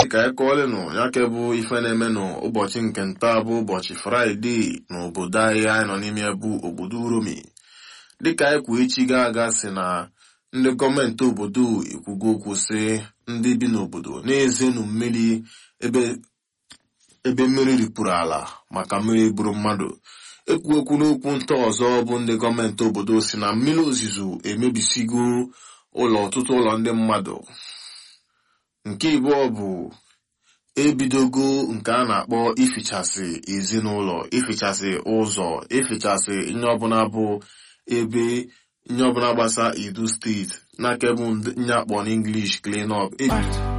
ka anyị kọọlenụ ya ke bụ ife na-eme n'ụbọchị nke nta bụ ụbọchị fraịde n'obodo anyị anyị nọ n'ime bụ obodo uromi dịka anyị kwuo echi ga aga si na ndị gọọmenti obodo ekwugo okwu sị ndị bi n'obodo na-ezenu mmiri ebe ebe mmiri ripụrụ ala maka mmiri buru mmadụ ekwu okwu n'okwu nta ọzọ bụ ndị gọọmenti obodo si na mmiri ozuzo emebisigo ụlọ ọtụtụ ụlọ ndị mmadụ nke ịbụọ bụ ebidogo nke a na-akpọ ifichasị ezinụlọ ifichasị ụzọ ifichasị ihe ọbụla bụ ebe ihe ọbụla gbasa edo steeti na kebụl nye akpọ n'inglish clean up